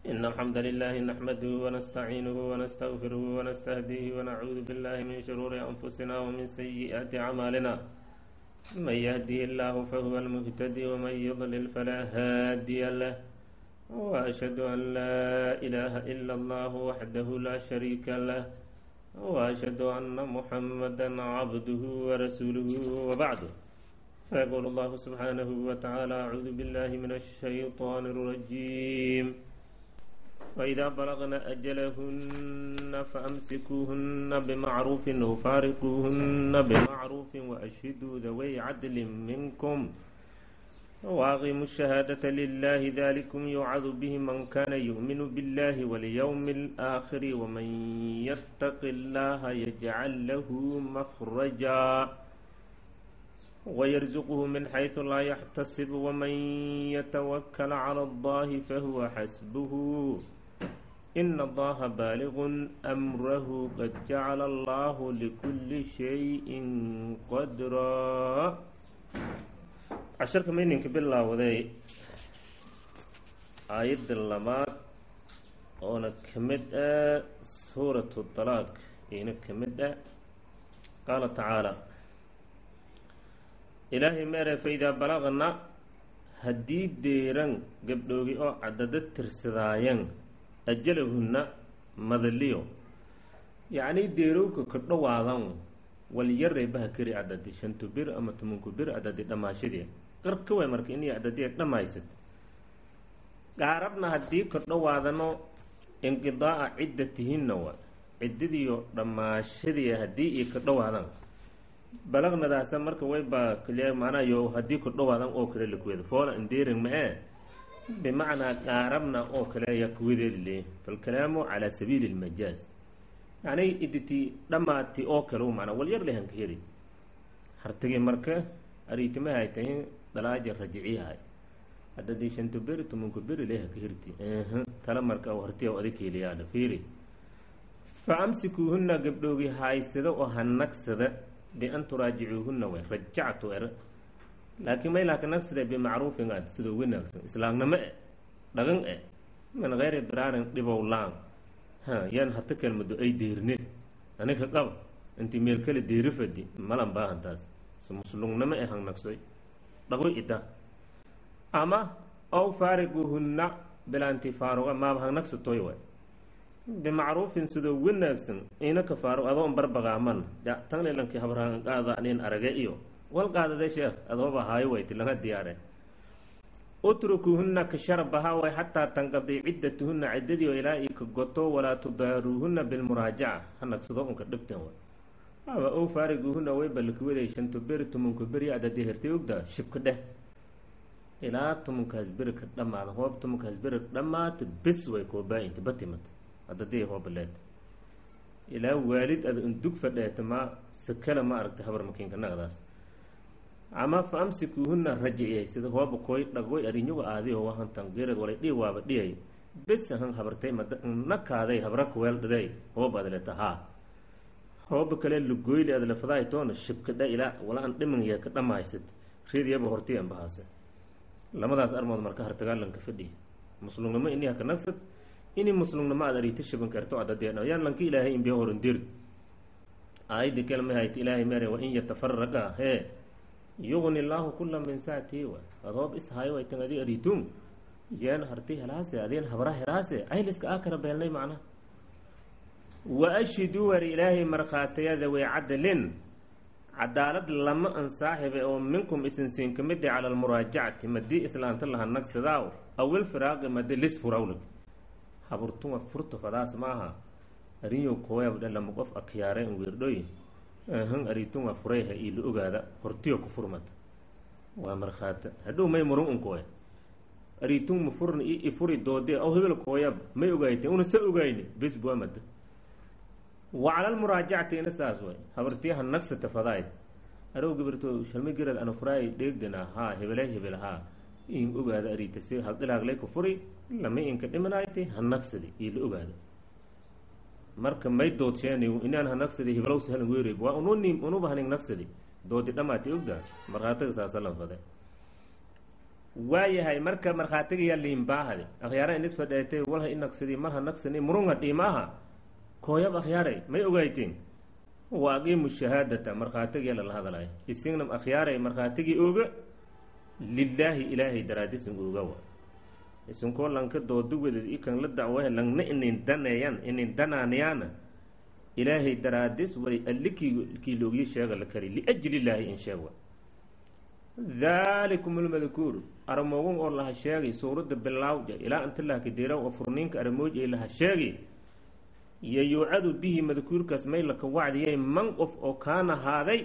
إن الحمد لله نحمده ونستعينه ونستغفره ونستهديه ونعوذ بالله من شرور أنفسنا ومن سيئات أعمالنا من يهدي الله فهو المهتدي ومن يضلل فلا هادي له وأشهد أن لا إله إلا الله وحده لا شريك له وأشهد أن محمدا عبده ورسوله وبعده فيقول الله سبحانه وتعالى أعوذ بالله من الشيطان الرجيم وإذا بلغن أجلهن فأمسكوهن بمعروف وفارقوهن بمعروف وأشهدوا ذوي عدل منكم وأقيموا الشهادة لله ذلكم يوعظ به من كان يؤمن بالله واليوم الآخر ومن يتق الله يجعل له مخرجا ويرزقه من حيث لا يحتسب ومن يتوكل على الله فهو حسبه إن الله بالغ أمره قد جعل الله لكل شيء قدرا casharka mayninka bilaawday aayadda labaad oona ka mid ah suuratu dalaaq ina ka mid ah qaala tacaala ilaahay meere faidaa balaqna haddii deeran gabdhoogi oo cadada tirsadaayan ajalahunna madaliyo yacnii deerowka ka dhowaadan walyare baha keri cadadi shantu bir ama tumanku bir cadadi dhammaashadii qarka way marka inay cadadiya dhammaysad qaarabna haddii ka dhowaadano inqidaa'a ciddatihinna wa ciddadiyo dhammaashadii haddii iyo ka dhowaadan balaqnadaasa marka waybaa kaliya macnaa yo haddii ka dhowaadan oo kale lakuweda foola indeerin ma-ee bimacnaa qaarabna oo kale ayaa kuwadeedi le falkalaamu calaa sabiili lmajaaz yacni iditi dhammaati oo kale u macnaa walyar lehan ka heli hartagii marka ariitimaha ay tahay dalaaja rajiciyahay haddadii shanto beri tumanku beri leha ka hirti tala marka hartiya adig heliyaana fiiri fa amsikuuhunna gabdhoogi haaysada oo hanagsada bian turaajicuuhunna way rajactu er laakiin may laaka nagsada bimacruufin aad sidoo wanaagsan islaamnimo e dhagan e min kayri diraarin dhibow laan ha yaan hata kelmado ay deerine anika qaba intii meel kale deeri fadi malan baahantaas si muslugnimo e hangnagsoy dhagoy ita ama ow faariguhunna bilaanti faaruga maaba hangnagsatoy way bimacruufin sidoo wanaagsan ina ka faarug adoon barbagaaman ya tanlilankii habrahan qaada nin arage iyo wal qaadade sheekh adooba haayo wayti laga diyaare utrukuuhunna ka sharbaha way xataa tanqadii ciddatuhunna ciddadiio ilaa io ka goto walaa tudaaruuhunna bilmuraajaca hanagsado unka dhibten way aba ow faariguuhunna way balkiwaday shanto beri tumunka beri adadii hertay ogdaa shibka dheh ilaa tumunkaas beri ka dhamaada hoob tumunkaas beri dhammaata bis way koobaa-inta batimata adadii hoobaleed ilaa waalid ada undug fadheeta ma sakala ma aragta habar makiinka naqdaas ama fa amsikuuhunna rajiciyay sida hooba koy dhagoy arinyaga aadiho wahantan geerad walay dhii waaba dhiyay bes han habartay nakaaday habra kuweel dhaday hoob adleta haa hooba kale lugoyli adlefadaay toona shibkadha ilaa wala an dhimanya ka dhamaysad ridiyaba horti anbahaase lamadaas armood marka hartagaalanka fadhi muslugnimo ini haka nagsad ini muslugnimo aad arita shiban karto adadee yaan lanka ilaahay inbiya horandir aayadii kelma hayt ilaahay mere wain yatafaraqa hee yugni llaahu kula min saatii wa adoob ishaayo ay tan adi aritum yeen harti helaase adeen habra heraase ayliska akara beelnay macnaha wa ashhiduu war ilaahay markhaatiyada way cadalin cadaalad lama an saaxibe oo minkum isinsiin ka mid cala almuraajacati madii islaanta laha nagsadaaw awil firaaqi madi lis furawlig haburtuma furta fadaas maaha arinyo kooyabdhe lama qof akyaare an weerdhoy han aritunga furayha io la ogaada hortiyo ku furmata waa markhaata hadhow may murun unkooya aritun ma furna i ifuri doodee aw hebel kooyab may ogaayte una sa ogayni bes buamada wa cala almuraajacati ina saas way habartiyaha nagsata fadayd arow gabirto shalma gerad ana furaay dheegdana haa hebele hebel haa in ogaada arita si haldilaaglay ku furi lama inka dhimanayte ha nagsadi iyo la ogaada marka may doodsheeni inaan ha nagsadi hiblowsi halan weerey waa ununim unuba haning nagsadi doodi dhamaati ogda markhaatiga saasalan fade waayahay marka markhaatigayaa liinbaahade akhyaara in isfadheetay walha i naqsadi marha naqsani murunga dhiimaaha kooyab akhyaaray may ogayteen wa aqiimu shahaadata markhaatigiya lala hadalay isingnam akhyaaray markhaatigii oga lilaahi ilaahay daraadisin oga wa isinkoo lanka dooduwadeed ikan la dacwahe langna inin daneeyan inin danaanayaana ilaahay daraadis way allikii kii loogii sheega la kari liajli illaahi in sheeg wa daalikum lmadkuur aramoogun oo laha sheegay suuradda bilaawja ilaa inta laha kadeeraw oo furniinka aramooj ay laha sheegay iyo yuucadu bihi madkuurkaas may laka wacdiyay man qof oo kaana haaday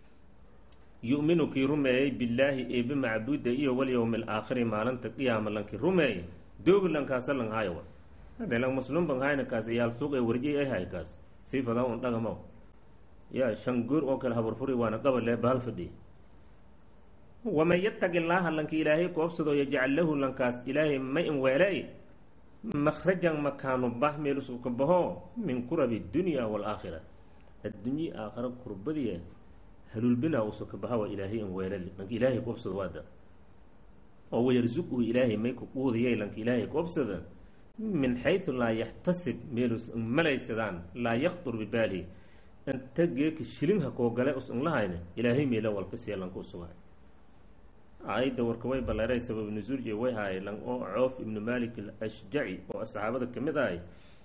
yu'minu kii rumeeyey billaahi eebe macbuuda iyo walyowmi alaakhiri maalinta qiyaama lankii rumeeyey doogi lankaasa lang haayo wa hadee lang maslum ban hayna kaas iyaal suuq ee warjay ay hay kaas sii fadaa un dhagamaw yaa shan goor oo kale habarfuri waana qabalee bahal fadhiya waman yattaqi illaaha lanki ilaahay koobsado yajcal lahu lankaas ilaahay ma in weeley makhrajan makaanu bah meel usuka baho min kurabi dunya waalaakhira addunyii aakhara kurbadiya haluulbinaa usuka baha waa ilaahay in weelali lanka ilaahay koobsado waada oo wayarsuquhu ilaahay may ku quudiyay lanka ilaahay koobsada min xaysu laa yaxtasib meelus malaysadaan laa yaktur bibaalihi inta geeka shilinha koo gale us inlahayna ilaahay meela walka siya lanka usugahay aayadda warka way balleeray sabab nusuulji way haayay lan oo coof ibnu malik alashjaci oo saxaabada ka mid ahay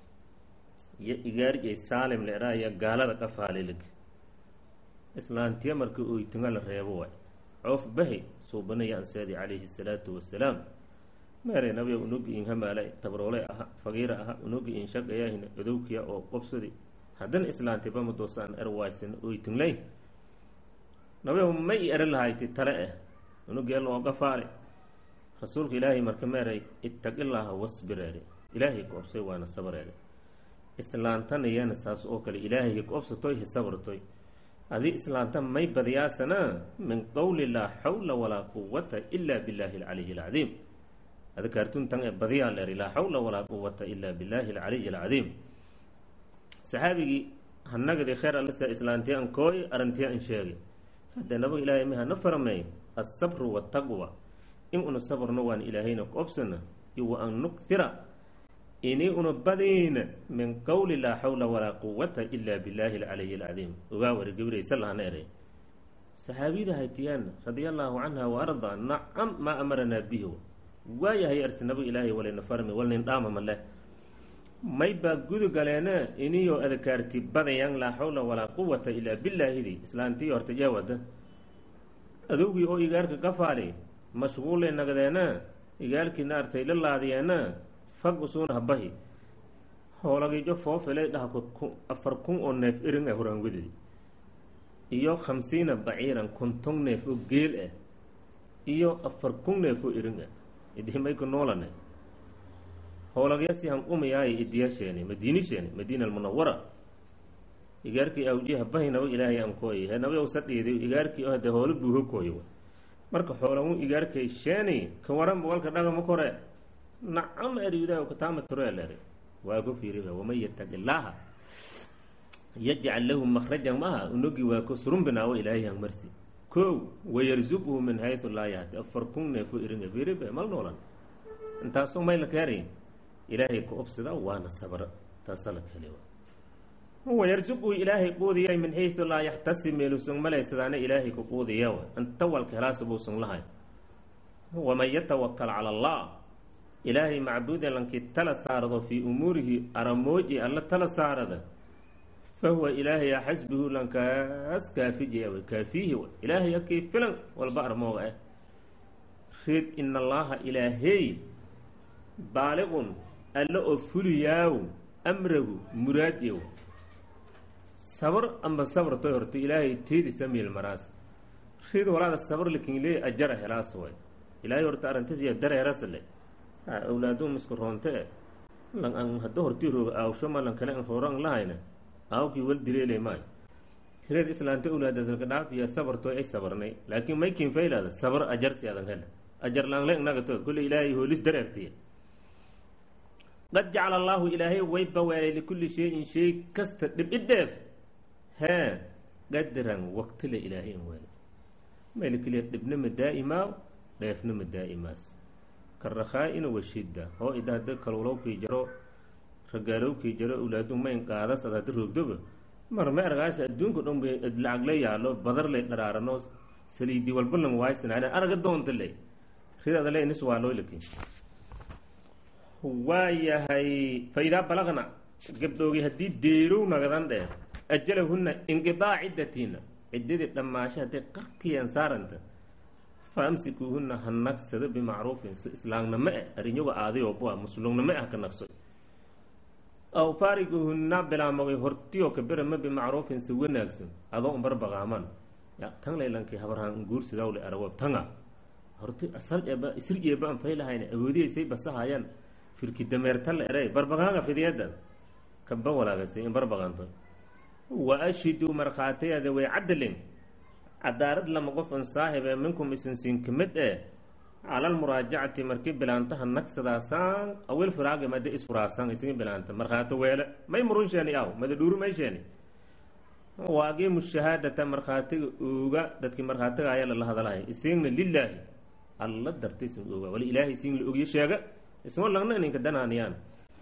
iyo igaarjay saalim leeraaya gaalada qafaalilig islaantiya marka oytunga la reebo waay coof bahi suubanaya anseedi calayhi salaatu wasalaam meeray nabiga unogi in hamaala tabroole aha fagiira aha unogi in shaqayahina odowkiya oo qobsadi haddana islaantiba madoosaan erwaysan oytunglay nabiga ma i eri lahayti tale eh unugeel oo gafaale rasuulka ilaahay marka meeray ittaqillaaha wasbireere ilaahay ka obsay waana sabareere islaantan iyana saas oo kale ilaahay ka obsatoy hisabartoy adii islaanta may badiyaasana min qowli laa xawla walaa quwata ila billaahi alcaliyi alcadiim adkaartuntan ee badiyaa leeri laa xawla walaa quwata ila billaahi alcaliyi alcadiim saxaabigii hanagadi kheer allasa islaantiya an kooy arantiya an sheegay hadda nabaga ilaahay ma hana farameey alsabru waltaqwa in una sabrno waan ilaahayna ku obsana iyo wa an nukhira inii una badiina min qowli laa xawla walaa quwata ila billaahi alcaliyi alcadiim ogaa wari gabraysa lahana eray saxaabiyada haytiyaana radia allaahu canha wa ardaa nacam maa amaranaa bihi waayahay arti nabaga ilaahay walayna farmi walnin dhaama maleh may baa gudu galeena iniyoo adakaarti badayan laa xawla walaa quwata ilaa billaahidi islaantii horta jaawada adowgii oo igaarka qafaali mashquullay nagdeena igaalkii naartay la laadiyeena fag usuuna habahi hoolagiijo foofilay dhaha afar kun oo neef irin ah horaanwadadi iyo khamsiina baciiran konton neef oo geel ah iyo afar kun neef oo irin ah idimayku noolane hoolagyasi hanqumayaaye idiyasheeni madiinisheeni madiina almunawara igaarkii awji habahi naba ilaahay aan kooy he naba usa dhiiday igaarkii hade hoolo buuho kooyo marka xoolamu igaarkay sheeni ka waranba walka dhagama kore nacam eriudaa kataama tureeleri waa ku fiiriba waman yataqi illaaha yajcal lahu makhrajan maaha unogi waa ko surumbinaawo ilaahay han marsi ko wayarzuqhu min haysu laa yahti afar kun neefo iringa fiiriba mal noolan intaasoo mayla keerayn ilaahay ka obsida waana sabra taasa la keli wayarsuquhu ilaahay quudiyay min xaysu laa yaxtasib meelusan malaysadaana ilaahay ka quudiya inta walka helaasa buusan lahay waman yatawakal cala allah ilaahay macbuuda lankii tala saarado fii umuurihi aramooji alla tala saarada fahuwa ilaahay xasbihu lankaas kaafiji w kaafiihi w ilaahay akii filan walba armooga ah reed in allaaha ilaahey baaliqun alla oo fuliyaaw amragu muraadyow sabar amba sabr toy horto ilaahay teedisa miil maraas reed walaada sabr lakinlee ajara helaas way ilaahay horta arintasiya dareerasle awlaadum isku roonte e lan an hadda hortii rooga aawsho ma lan kale an rooro an lahayna aawkii wal dileelay maayo reed islaanta awlaadasalka dhaafiya sabar toy ay sabarnay laakiin may kinfaylaada sabar ajarsi adan hele ajar laanle nagatood kolle ilaahay hoolis dareertiya qad jacala allaahu ilaahay way baweelay likulli shayin shay kasta dhibidheef hee qadiran waqtile ilaahay in weelay mayla keliya dhibnama daa'imaaw dheefnama daa'imaas karakhaa-ina washidda hoo ida hadda kalulowkii jaro ragaalowkii jaro awlaadu mayn qaadas ad hadda roogdoba mar ma argaas adduunka dhan bay lacag la yaalo badar lay dharaarano saliidi walba lama waaysanaana araga doonta le ridada le nis waa loo laki waa yahay faidaa balaqna gabdhoogi haddii deerow nagadan dheer ajalahunna inqidaa ciddatiina ciddadii dhammaasho hadday qarkiyaan saaranta fa amsikuuhunna ha nagsado bimacruufin si islaamnimo eh arinyaga aadayooba muslugnimo ah ka nagso aw faariguhunna bilaamogay hortiyoo kabirama bimacruufin si wanaagsan adoo umbar baqaaman ya tan laylankii habarhaan guursidawle arago tanga horti asalba isrijeeba an faylahayna awoodiyaysay basahayaan firki dameertala eray barbaqaaga fidiyada kaba walaagasay in barbaqanto wa ashhiduu markhaatiyada way cadalin cadaarad lama qofan saaxibe minkum isinsiin kamid eh calal muraajacati markii bilaantaha nagsadaasaan awil firaagi made isfuraasaan isigi bilaanta markhaato weele may murun sheeni aw mada dhuuru may sheeni waagiimu shahaadata markhaatiga ooga dadkii markhaatiga ayaa lala hadalahay isigna lilaahi alla darta isin ooga wali ilaahay isin la ogyo sheega isma lagna ininka danaaniyaan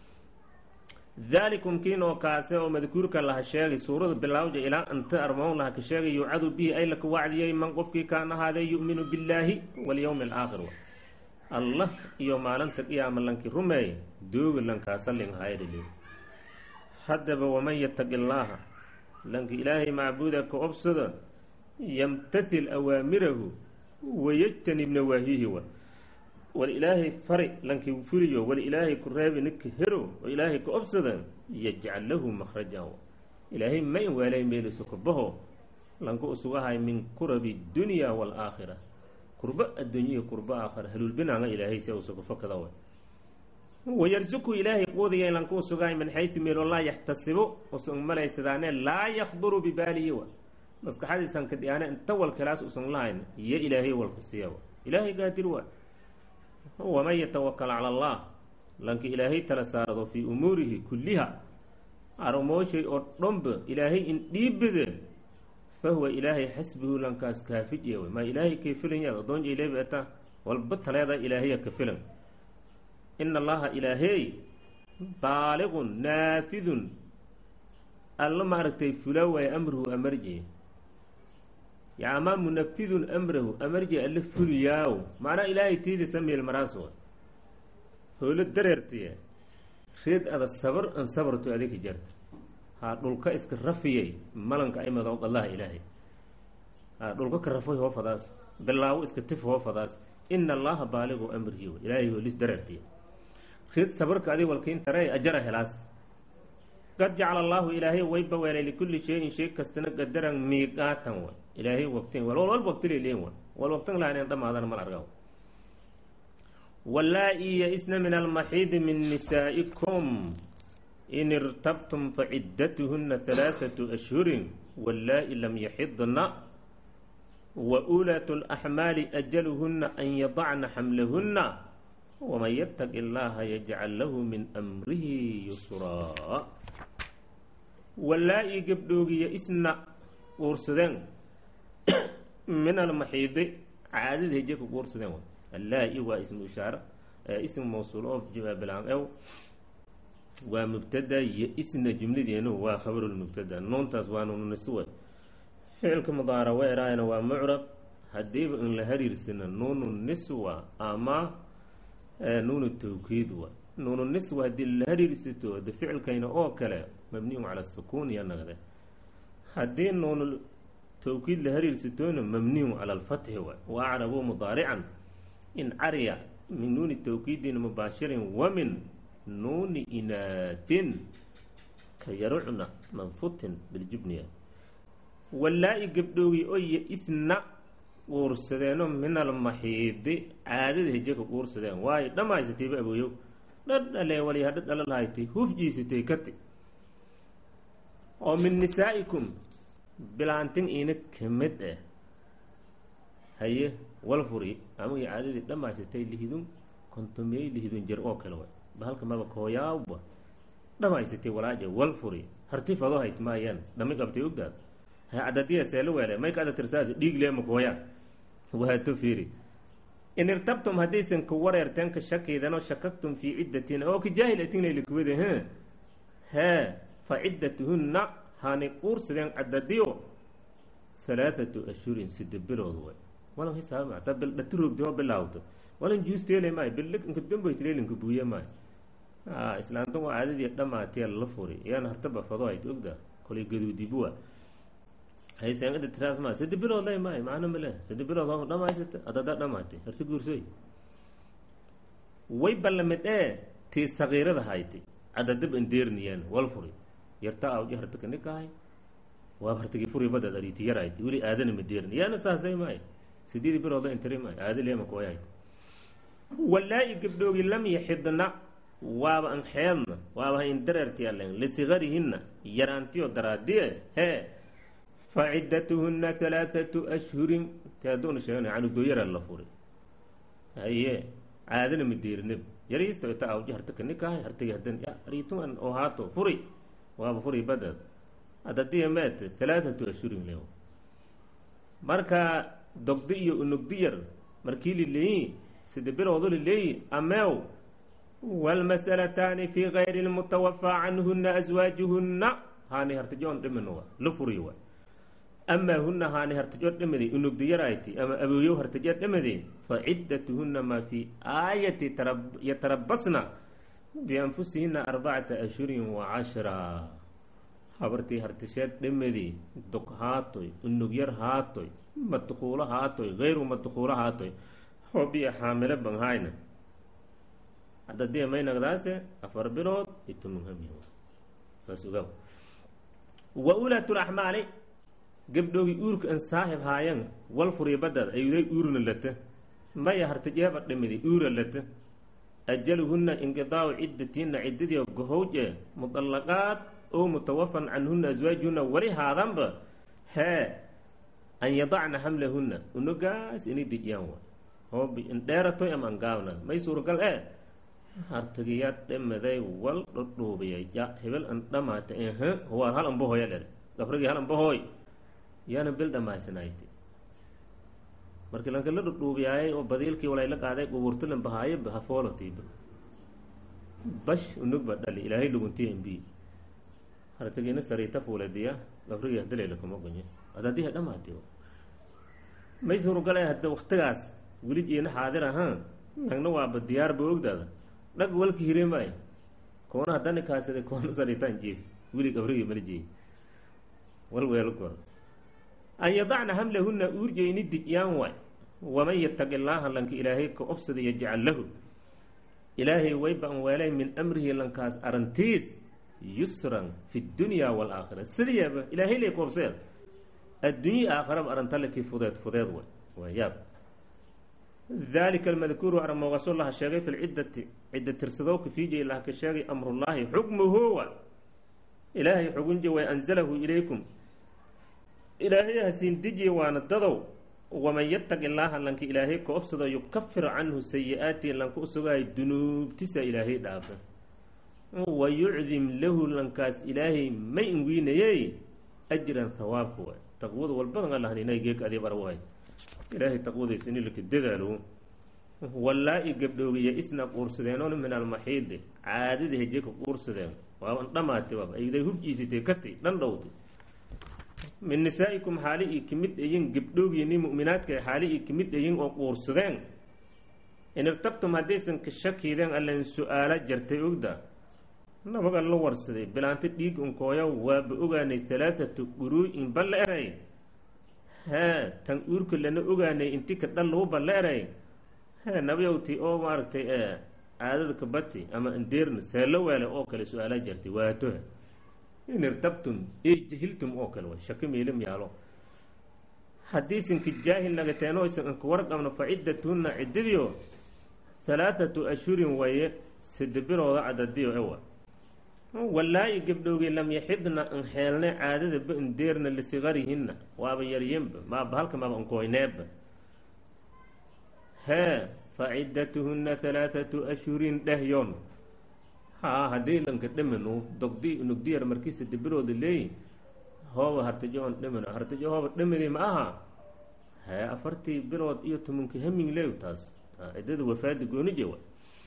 daalikum kiin oo kaase oo madkuurka laha sheegay suurada bilaawja ilaa anta armoon laha ka sheegay yucadu bihi ay laka wacdiyay man qofkii kaan ahaadee yu'minu billaahi walyowmi alaakhir allah iyo maalinta qiyaama lankii rumeey dooga lankaasa linhaydhili haddaba waman yataqi llaaha lanki ilaahay macbuuda ka obsada yamtathil awaamirahu wayajtanib nawaahihi wa wal ilaahay fari lankii fuliyo wal ilaahay ku reebi ninka hero oo ilaahay ka obsada yajcal lahu makhrajan ilaahay ma in waalay meeliso kurbaho lanka usugahay min kurabi dunya waalaakhira kurba adduunyihi kurba aakhira haluulbinaanga ilaahay si usuga fakada wa wayarsuku ilaahay quudaya lanka usugahay min xaysu meelo laa yaxtasibo usan malaysadaane laa yakduru bibaalihi wa maskaxadiisan ka dhiyaane inta walkalaas usan lahayn iyo ilaahay walka siiya wa ilaahay gaadir waa waman yatawakal cala allah lanka ilaahay tala saarado fii umuurihi kulliha armooshay oo dhanba ilaahay in dhiibade fahuwa ilaahay xasbuhu lankaas kaafije wey maa ilaahay kay filanyaad adoon jayleebata walba taleeda ilaahaya ka filan ina allaha ilaahey baaliqun naafidun alla maaragtay fula waay amruhu amarji yaamaa munafidun amrahu amarji alle fuliyaaw macnaa ilaahay tiidisa meel maraas wa howlo dareertiye reed ada sabar an sabarto adika jarta haa dhulka iska rafiyay malanka aymadow allaha ilaahay haa dhulka ka rafay hoo fadaas bilaawo iska tif hoo fadaas ina allaha baaligu amrihi w ilaahay hoolis dareertiye reed sabarka adig walkiintare ajara helaas qad jacala allaahu ilaahay wayba weelay likulli shayin shay kastana qadaran miiqaatan wa ilaahay waqtin wal wal waqtile leen wa wal waqtin lahayn dhamaadan mal argaw wallaa-i ya-isna min almaxiidi min nisaa'ikum in irtabtum faciddatuhunna halaathatu ashhurin wallaa-i lam yaxidna wa ulaatu laxmaali ajaluhunna an yadacna xamlahunna waman yataqi allaha yajcal lahu min amrihi yusraa wallaa-i gabdhoogiya isna uursadeen min almaxiidi caadada heje ku uursadeen allaa-i waa ismu ishaara ism mawsuul oo bilaan ew waa mubtada iyo isna jumladeenu waa khabarulmubtada nuuntaas waa nuununiswa ficilka mudaara weeraayana waa mucrab haddiiba in la hariirsana nuunu niswa ama nuunu tawkiid wa nuunu niswa haddii la hariirsato de ficilkayna oo kale mabniyun cala sukuun iyo nagde haddii nuunu tawkiid la hariirsatoona mabniyun cala alfatxi wa wa acrabu mudaarican in cariya min nuuni tawkiidin mubaashirin wa min nuuni inaatin ka yarucna manfutin biljubniya wallaa-i gabdhoogi oye isna uursadeeno min almaxiidi caadada hejeka uursadeen waayo dhammaysatayba abooyow dhadhale wali hadha dhala lahaytay hufjiisatay kati oo min nisaa'ikum bilaantin ina kamid ah haye walfuri amagii caadadii dhammaysatay lihidun kontomiyey lihidun jer oo kale way bahalka maba kooyaawba dhammaysatay walaaje walfuri hartifado hayt maayaan dhami qabtay ogdaad ha adadiya seelo weele may ka ada tirsaas dhiig leema kooyaa waato fiiri in irtabtum haddaysan ka wareerteen ka shakidan oo shakaktum fii ciddatin oo ka jaahil atinaylakuwada he hee fa ciddatuhunna hani uursadeen caddadiyo halaathatu ashhurin sida bilood way walan hisaaba hataa bil dhatiroogdi oo bilaawdo walan juusteele maayo bil inka dambaytileelinka buuye maayo a islaanta waa caadadii dhamaatee lala furi iyaan hartaba fado ayd ogda kolay gaduudibuwa hayseengada tiraas maa sadi bilood lay maayo macno male sadi bilood oo dhamaysata adadaa dhamaatay harti guursoy way ballamid ee tii sagiirada haytay cadadab andeerniyaan wal furi yarta awji hartika nikahay waa hartigi furi badad ariiti yaraytay weli aadana ma deerni yaana saasay maayo sideedi bilooda intiri maayo aada leema kooyahayt walaa-i gabdhoogi lam yaxidna waaba an xeedna waaba ha indareerti allen lisigarihinna yaraantiyo daraadiye hee fa ciddatuhunna halaathatu ashhurin taadoona sheegana canugdoo yaraa la furi haye caadana ma deerinib yariista ita awji hartika nikahay hartigi hadan ariituan oo haato furi waaba furi badad adadiya meet halaathatu ashhurin leew marka dogdi iyo unugdi yar markii lileeyi sida bilowdu lileeyi ameew wاlmas'alataani fi gayri اlmutawafaa canhuna aswaajuhuna haani hartijoon dhiminowa la furi wa amaa huna haani hartijood dhimidi unugdi yarayti ama abooyow hartijood dhimidi faciddatuhuna maa fi aayati yatarabasna bianfusihina arbacata ashhurin wacashra habartii hartisheed dhimidi dog haatoy unug yar haatoy madkuulo haatoy gayru madkuulo haatoy hobiya xaamilo banhayna hadadii maynagdaase afar bilood itumunhami saas ogaw wa ulaatu laxmaali gabdhoogi uurka an saaxib haayan wal furiya badad ayuday uurna lata maya hartijeeba dhimidi uura lata ajaluhuna inqidaacu ciddatiina ciddadii gohowje mudallaqaad oo mutawafan canhuna aswaajihuna wali haadanba hee an yadacna xamlahuna unogaas inay dejiyaan wa hoobi indheeratoy ama angaabna may suuragal e hartigiyaad dhamaday wal dhodhuubiyay ya hebel an dhamaata h waa hal ambahoya dher gafrigii hal ambahooy yaana bil dhamaysanayti markii lanka la dhodhuubiyaayay oo badiilkii walayla qaaday qubuurtulan bahaayo hafoolotiiba bash unugba dhali ilaahay luguntiya imbi hartigiina sariita fuuladiya gafrigii hadalayla kuma gonye adadiha dhamaati may suurugala hadda waktigaas weli jiina xaadir ahaan nagna waaba diyaarba ogdaada dhag walka hire maayo koona haddani kaasida koona sariitaan jiif weli gafrigii mala jeey wal weelo kor an yadacna hamlahuna uurjeyni dijyaan waay waman yataqi illaaha lanka ilaahay ka obsada yajcal lahu ilaahay wayba an weelay min amrihi lankaas arantiis yusran fi dunya waalaakhira sidiyaaba ilaahay lay ku obseed addunya aakharaba arantalekii fudeed fudeed way waa yaab dalika almadkuuru armoogaso laha sheegay fi lciddati cidda tirsadowka fiijay laha ka sheegay amrullaahi xukmuhuwa ilaahay xugunje way anzalahu ilaykum ilaahay hasiin dejiye waana dadow waman yataqi illaaha lanka ilaahay ka obsado yukafir canhu sayi-aati lanka usugaayo dunuubtisa ilaahay dhaafa wa yucdim lahu lankaas ilaahay may inwiinayey ajran hawaabka waay taqwada walbadan allahnina geeg adiib arwahay ilaahay taqwadaysa in laka dadaalo wallaa-i gabdhoogiya isna quursadeenoon min almaxiidi caadada heje ka quursadeen waaban dhamaatay waaba ayday hufjiisatay katay dhan dhowtay min nisaa'ikum xaali ii kamid ayin gabdhoogiyani mu'minaadka xaali ii kamid ayin oo quursadeen in irtabtum haddaysan ka shakiideen allan su-aala jartay ogda nabaga la warsaday bilaanta dhiig unkooya waaba ogaanay halaathatu quruu'in balla eray hee tan uurka lana ogaanay inti ka dhal lagu balla eray hee nabayowti oo maaragtay caadada kabati ama andeerna seelo weele oo kale su-aala jartay waatoha in irtabtum ey jahiltum oo kale way shaki miilim yaalo haddiisinka jaahil nagateen oysan anka warqabno fa ciddatuhunna ciddadiyo halaathatu ashhurin waye sida bilooda cadadiyo ewa wallaa-i gabdhowgii lam yaxidna an xeelne caadadaba indeerna lisigarihinna waaba yaryenba maaba halka maaba ankooyneeba hee fa ciddatuhunna halaathatu ashhurin dhehyon haa haddii lanka dhiminu dogdi nugdiyar markiisa dibirooda leeyi hooba hartajo on dhimino hartajo hooba dhimini ma aha hee afartii bilood iyo tumunka hamin leew taas ciddada wafaada goonije wa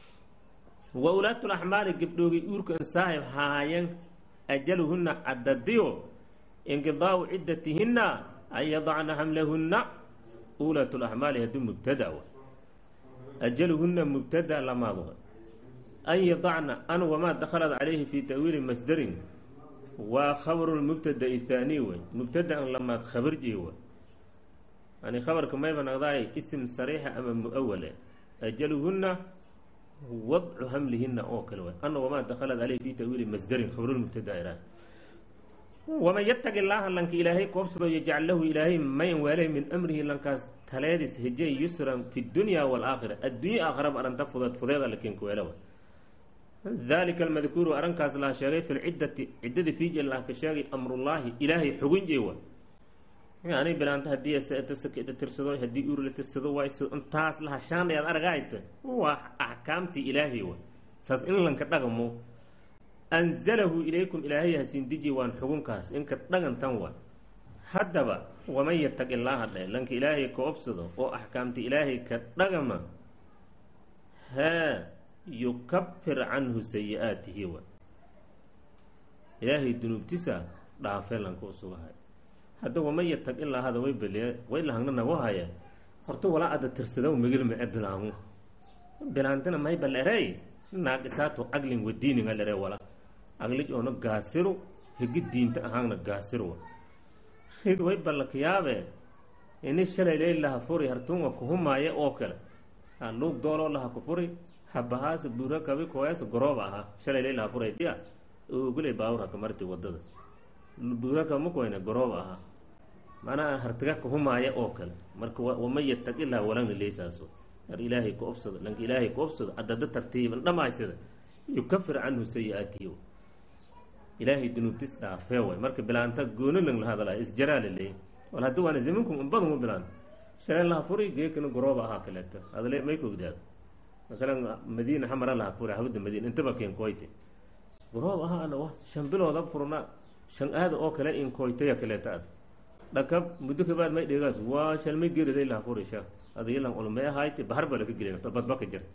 wa ulaatu laxmaali gabdhoogay uurka an saahib haayan ajaluhunna caddadiyo inqidaau ciddatihinna an yadacna hamlahunna ulaatu laxmaali haddii mubtada wa ajaluhunna mubtada lamaad wa an yadacna an wamaa dakhalat calayhi fi ta'wiili masdarin waa khabaru lmubtada'i thaanii wey mubtada an lamaad khabarji wa yani khabarka mayba naqdaay isim sariixa ama muawale ajaluhunna wadcu hamlihina oo kale way ana wamaa dakhalat caleyhi fi ta'wiili masdarin khabarulmubtada iraa waman yataqi llaaha lanka ilaahay koobsado yajcal lahu ilaahay mayan waaleh min amrihi lankaas taleedis hejey yusran fi dunya waalaakhira addunya aakharaba aranta fudeed fudeeda lakenka weelawa dalika almadkuuru arrinkaas laha sheegay fi lciddati ciddada fiij lah ka sheegay amrullaahi ilaahay xugun jeewa yani bilaanta haddii sakeda tirsado haddii uur la tirsado wayso intaas laha shaanayaad aragaayta waa axkaamtii ilaahay wa saas in lanka dhaqmo anzalahu ilaykum ilaahay hasiin deji waan xugunkaas inka dhagantan wa haddaba waman yataqi llaaha dhe lanka ilaahay ka obsado oo axkaamta ilaahay ka dhagama haa yukafir canhu sayi-aatihi wa ilaahay dunuubtisa dhaafe lanka usugahay hadda waman yataq ilaa hada way beliye way lahangna nagu haya horta walaa ada tirsadaw megil mae bilaamu bilaantana may balerey naaqisaatu aglin wadiininga lere wala aglij oona gaasiru higi diinta ahaanna gaasiru rid way ballakiyaabe ini shalay ley laha furi hartunga kuhumaaye oo kale luug dooloo laha ku furi habahaas buura kabi koyaas gorooba ahaa shalay ley laha furay dia ogoley baawur haka marti wadada buura kama koyna gorooba ahaa macnaha hartiga kahumaaye oo kale marka waman yataq ilaa walagna leysaaso ar ilaahay ku obsado lanka ilaahay ku obsado adada tartiiban dhamaysada yukafir canhu sayi-aatihi ilaahay dunuubtis dhaafee way marka bilaanta goono lang la hadalay isjaraala leey wal haddi waana zaminkum unbadan u bilaan shalay laha furi geekana gorooba ahaa kaleeto adale may ka ogdaado masalan madiina xamara laha furi hawada madiina intaba keen koyte goroob ahaa ana wa shan bilooda furna shan aada oo kale in koytaya kaleeta ad dhakab muddo kabaad may dheegaas waa shalmay geeriday laha furi sha adayalan ulmee ahayte bahar baa laga gelay badbaka jir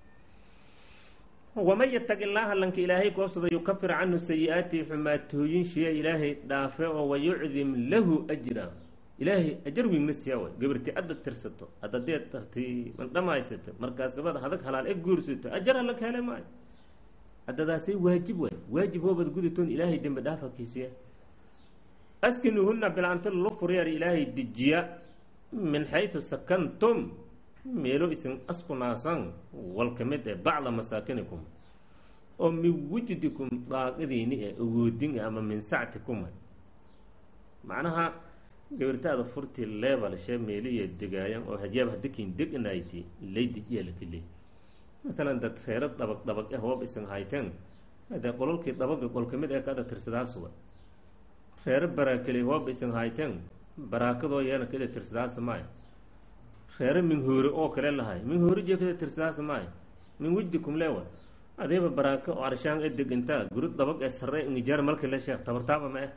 waman yataqi llaaha lanka ilaahay koobsado yukafir canhu sayi-aatihi xumaatooyin shiya ilaahay dhaafe oo wayucdim lahu ajra ilaahay ajar wiigna siyaa way gabarti adda tirsato adadee tarti man dhamaysata markaas gabada hadag halaal e guursato ajar alla ka hele maayo adadaasay waajib waay waajib hoobad gudatoon ilaahay dembi dhaafa kiisiya askinuhunna bilaanto lu furyaar ilaahay dejiya min xaysu sakantum meelo isin askunaasan wal ka mid ee bacda masaakinikum oo min wujdikum daaqadiini ee awoodin ama min sactikum macnaha gabartaada furtii leebalshe meeliya degaayan oo hajaab hadakin degnayti lay dejiya lakale masalan dad reero dabag dabag eh hoob isin hayteen hadee qololkii dabaga qol ka mid ee kada tirsadaasuba reero baraakeli hoob isin hayteen baraakadoo yeena kada tirsadaasa maayo reero minhoore oo kale lahay minhoore jee kada tirsadaasa maayo min wujdikum leewa adeeba baraako oo arshaan ee degintaa guri dabag ee sarre ingijaar malka le sheekh tabartaaba ma eh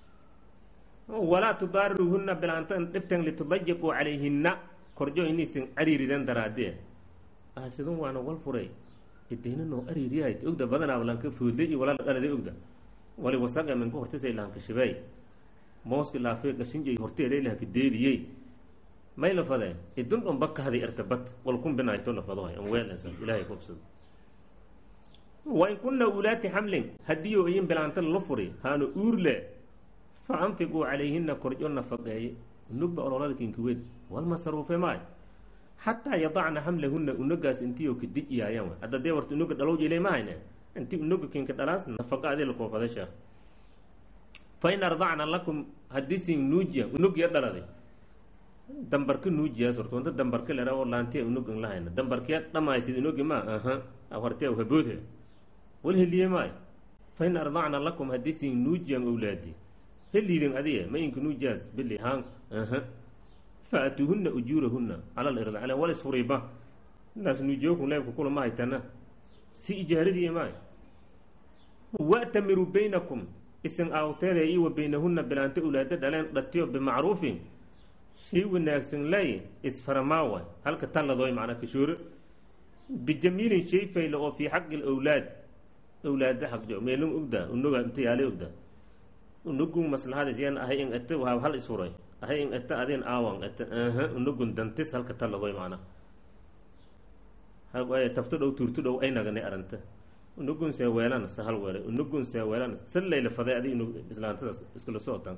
walaa tudaariruhunna bilaantan dhibtan litudayiquu calayhinna korjo inaysan cariiridan daraadee asidun waana wal furay idayninoo ariiriyahay ogda badanaa lanka foodlay iyo walaa dhalada ogda wali wasaqa minka hortisay lahanka shibeey mooski laafay gashinjay horteelay lahanka deediyey may la fadee idun dhon bakahday ertabad wal kun binayto la fadohay an weelasaas ilaahay kubsado wa in kunna ulaati xamlin haddii oo iyin bilaanta la furi haanu uurle fa anfiquu calayhina korjo nafaqeeye unugba ololada kinkiweed wal masaruufe maay xataa yadacna xamlahunna unogaas intiioo ka dijiyaayaan wa hadda dee warta unoga dhalow jilay ma hayne inti unoga kinka dhalaas nafaqa adii la koofada sheekh fa in ardacna lakum haddii sin nuujiya unogya dhaladay dambarka nuujiyaas horta wanta dambarka lera oo laantiya unogan la hayna dambarkiya dhamaysid unogi ma aha hortee haboodhe wal heliye maayo fa in ardacna lakum haddii sin nuujiyan owlaadi heliidin adiye ma inka nuujiyaas bili haan aha faatuuhunna ujuurahunna cala lirdacla wal isfuriba naas nuujiyokun leebka kula ma haytana si ijaaradii maayo wa'tamiruu baynakum isin aawteeda iyo wa baynahunna bilaanta ulaada dhaleen dhatiyo bimacruufin shay wanaagsan lay isfaramaawa halka talladooy macnaa kashoore bijamiilin shay fayla oo fii xaqi lawlaad awlaada xaqjo meelin ogda unoga inta yaale ogda unugun maslaxadis yan ahay in ata waa hal isuray ahay in ata adin aawan ata aha unugun dantis halka taladoy macna tafto dhow tuurto dhow ay naganay aranta unugun see weelana sa hal weelay unugun see weelana sa layla faday adi inu islaantadaas iskula socotaan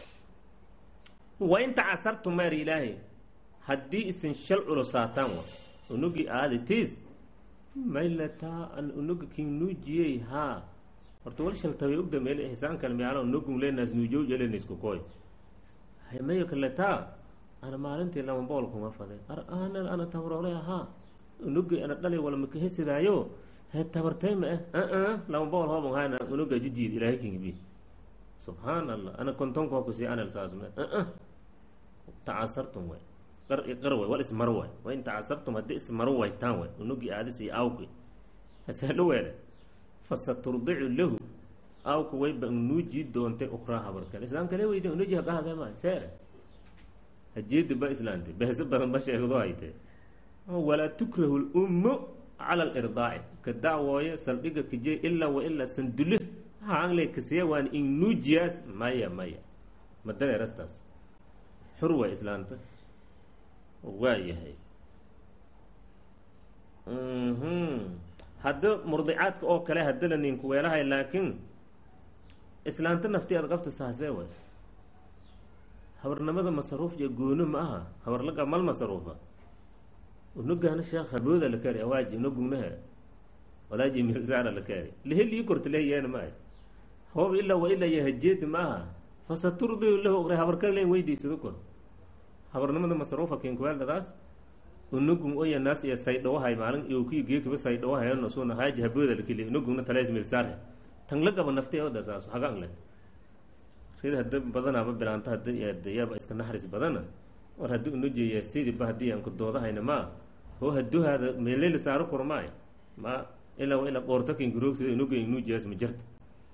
wa in tacasartu maar ilaahay haddii isin shal culosaataan wa unugii aadi tiis maylataa an unuga kin nuujiyey haa horta wal shaltabay ogda meel ixsaan kale meala unugun leenaas nuujow jelenaisku koy mayo kaletaa ana maalintii lama bool kuma faday ar ana ana tabaroolay ahaa unugi ana dhalay wala makahesidaayo he tabartay ma ah aa lama bool hooban hayna unuga jijiid ilaahay kingibi subxaan allah ana kontonko kusi anal saasme aa tacasartum way qar qar way wal ismar way wa in tacasartum haddii ismaro waytaan way unugi aadis iyo aawki haselo weele fasaturdicu lahu aawku wayba nuujii doontay ukraa habarkan islaam kale weydi unuji haqahade ma seere hajeedi ba islaante behse badan ba sheegdo hayte walaa tukrahu lummu cala alirdaaci ka dacwooye saldhiga kaje ilaa wa ilaa sandule haangle kasiya waan in nuujiyaas maya maya madareerastaas xur way islaanta waa yahay hadda murdicaadka oo kale haddala ninku weelahay laakiin islaanta nafti aad qabta saasee way habarnimada masaruuf iyo goono ma aha habarlaga mal masaruufa unugana sheekh habooda la kaari awaaji unugugnaha walaaji milsaara la kaari liheli korta lehiyaana ma hoob ilaa wa ilaa iyo hajeedi ma aha fasaturdiu lahu ogray habar kale len weydiisado kor habarnimada masruufa kinkuweeldadaas unugun oya naas iyo saydhawahay maalin iyo kii geekiba saydhawahayan suna haaji habooda lakili unugugna talees milsaarhe tan la gaba naftay oda saas hagaan le rid hada badanaaba bilaanta hada yaba iska naxris badana war haddii unujeeya sidiba haddii aan ku doodahayna ma hoo haduhaada meeleyla saaro kurmaay ma ilaa wa ilaa qoorta kinkuroogsid unuga inuujiyaas ma jirta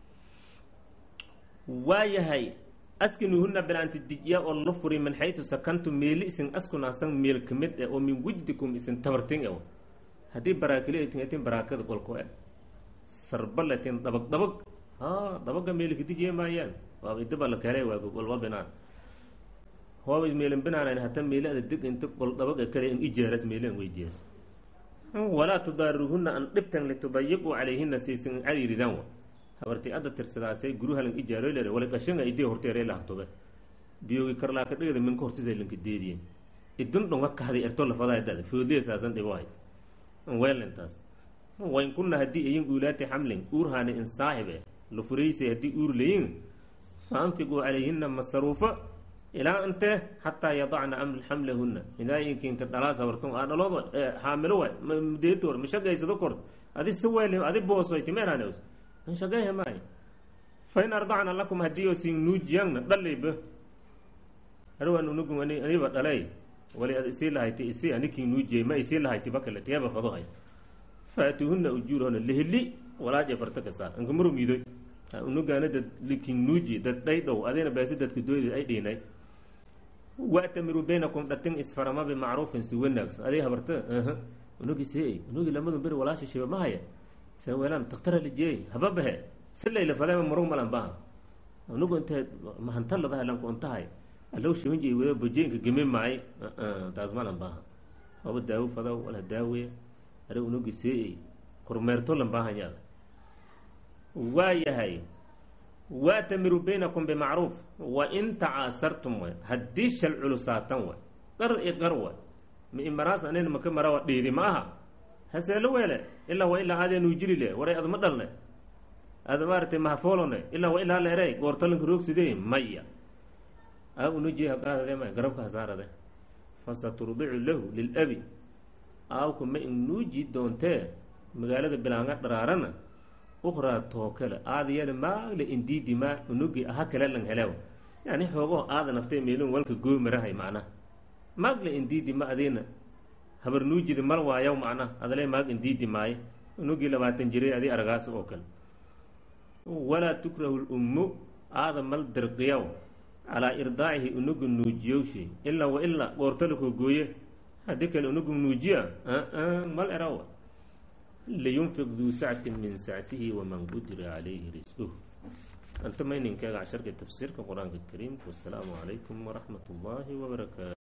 waayahay askinuhuna bilaanti dijiya oo la furi min xaytu sakantum meeli isin askunaasan meel kamid e oo min wujdikum isin tabartin e haddii baraakili ay tin atin baraakada qolko e sarbalatin dabag dabag ha dabaga meelka dijiya maayaan waaba idaba la kale waago walba binaan hooba meelan binaanan hata meelada deg inta qol dabaga kale in ijaaras meelan weydiyaas walaa tudaaruhuna an dhibtan litudayiquu calayhina siisin cariiridan wa habartii adda tirsadaasay guruhalan ijaaro lere wala qashanga idee horteere lahtobe biyogi karlaaka dhigada minka hortisa lanka deediyen idun dhonga kahday erto lafadaa dada foodliya saasan dhibo hay weelintaas wayn kunna haddii ayin uulaati xamlin uurhaani in saaxibe la furaysay haddii uur layin fa anfiquu calayhina masaruufa ilaa intee xataa yadacna xamlahuna ilaainkinka dhalaas habartun aa dhaloodo xaamilo waay mdeetoor mashagaysado kort adi saweel adi boosoy timeeranews shaqeeya maay fa in ardacna lakum haddii oo siin nuujiyangna dhalayba harwaan unugu aniba dhalay wali ad isii lahayti isi anikin nuujiyay ma isii lahayti bakale teeba fadohay faatuhuna ujuurahona lihili walaaje farta ka saar anka marumiidoy unugaana dad likin nuuji dad dhay dhow adina baasi dadka dooyda ay dhiinay waatamiru baynakum dhatin isfarama bimacruufin si wanaagsan adig habarta unugi see unugi lamadu beri walaasha shiba ma haya se weelaan taktara lijeey hababahe si layla fadayma marug malan baha unugu intee mahantalladaha lanku untahay allow shibanji wada bojeenka geme maaye taas malan baha waba daawo fadaw wala daawe ari unugi see kormeerto lan baahan yaada waa yahay waatamiru baynakum bimacruuf wa in tacaasartum way haddii shal culusaatan way qar i qar way ma imaraas anen maka marawa dhiidi ma aha haseelo weele ilaa wa ilaa aadeenuu jiri le waray adma dhalne ada maaratay mahafoolone ilaa wa ilaa leerey goortalanka roogsidee maya a unuji haqaadade ma garabka hasaarade fasaturdicu lahu lilabi aawku ma inuuji doontee magaalada bilaanga dharaarana ukraa tookale aadayana maagle indiidi maa unugi aha kale lan helew yani xoogaho aada naftay meelin walka goomarahay macnaha maagle indiidi ma adiina habar nuujida mal waayaw macnaha adale maag indiidi maaye unugii labaatan jiray adi argaas oo kale walaa tukrahu lummu aada mal dirqiyaw calaa irdaacihi unugu nuujiyowshay ilaa wa ilaa goortalakoo gooye haddii kale unugu nuujiya mal eraw liyunfiq duu sactin min sactihi waman qudira calayhi risquh anta mayninkeega casharka tafsiirka qur-aanka kariimka wasalaamu calaykum waraxmat ullaahi wabarakaatu